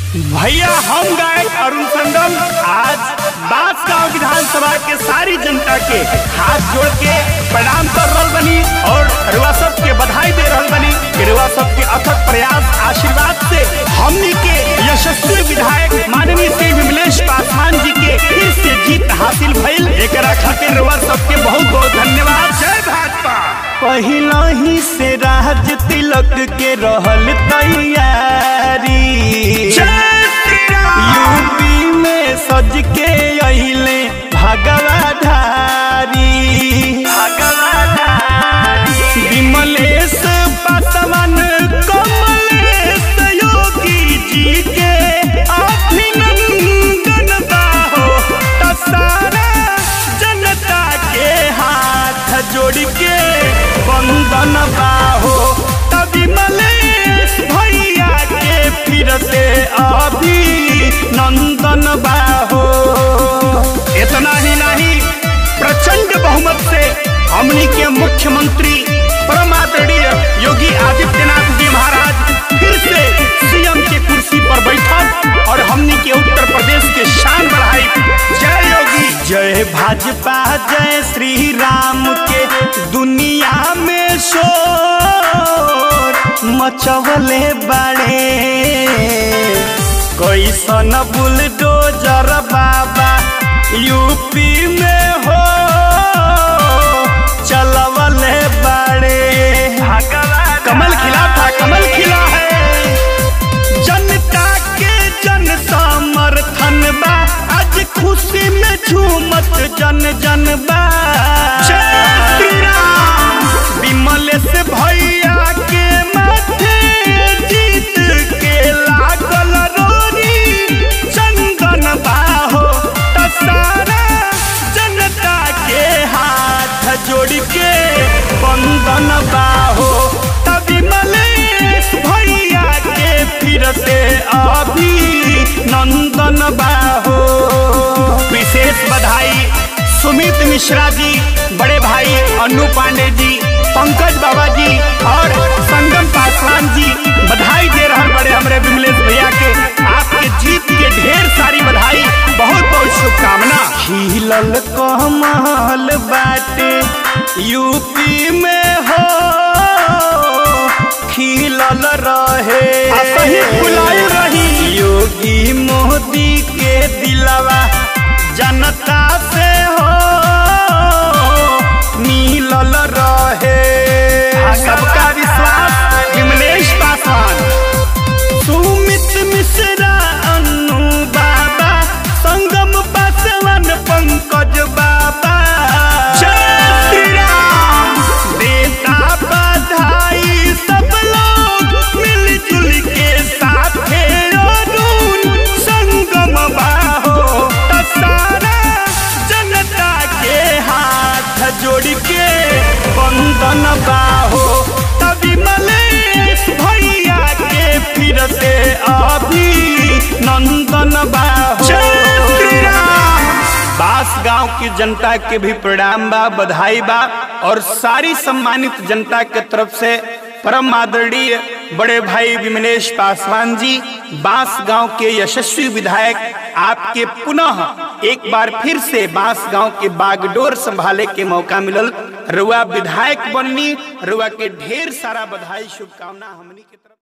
भैया हम गायक अरुण संगम आज बांसगांव विधानसभा के सारी जनता के हाथ जोड़ के प्रणाम कर रहल बनी और रुआ सब के बधाई दे रहल बनी कि रुआ सब के अथक प्रयास आशीर्वाद से हमनी के यशस्वी विधायक माननीय श्री विमलेश पासवान जी के फिर से जीत हासिल भइल एकरा खातिर रुआ सब के बहुत बहुत धन्यवाद जय भाजपा पहिला ही से राज तिलक के रहल तैयारी यूपी में सज के अइले भगवाधारी विमलेश पासवान कमलेश योगी जी के अभिनंदन बाहो त सारा जनता के हाथ जोड़ के बंदन बाहो त विमलेश भैया के फिर से अभिनंदन बाहो इतना ही नहीं प्रचंड बहुमत से हमनी के मुख्यमंत्री परम आदरणीय योगी आदित्यनाथ जी महाराज फिर से सीएम के कुर्सी पर बैठक और हमनी के उत्तर प्रदेश के शान बढ़ाई जय योगी जय भाजपा जय श्री राम के दुनिया में शोर मचवले बड़े कैसन बुलडोजर बाबा यूपी में हो चलवले बड़े कमल खिला था कमल खिला है जनता के जन समर्थन बा आज खुशी में झूमत जन जन बा विमलेश भैया के माथे जीत के लागल रोरी चंदन बाहो त सारा जनता के हाथ जोड़ के बंदन बाहो त विमलेश भैया के फिर से अभिनंदन बाहो विशेष बधाई सुमित मिश्रा जी बड़े भाई अनु पांडे जी पंकज बाबा जी और संगम पासवान जी बधाई दे रहे बड़े हमरे विमलेश भैया के आपके जीत के ढेर सारी बधाई बहुत बहुत शुभकामना खिलल कमल बाटे यूपी में हो खिलल रहे सही फुलाए रही योगी मोदी के दिलवा जनता से हो मिलल रहे सबका विश्वास विमलेश पासवान सुमित मिश्रा अनु बाबा संगम पासवान पंकज बाबा देता बधाई सब लोग मिलजुल के साथे अरुण संगम बाहो त सारा जनता के हाथ जोड़ के बंदन बाहो त विमलेश भैया के फिर से अभिनंदन बाहो बास गांव की जनता के भी प्रणाम बा बधाई बा और सारी सम्मानित जनता के तरफ से परम आदरणीय बड़े भाई विमलेश पासवान जी बांस गांव के यशस्वी विधायक आपके पुनः एक बार फिर से बांस गांव के बागडोर संभाले के मौका मिलल रुआ विधायक बननी रुआ के ढेर सारा बधाई शुभकामना हमनी के तरफ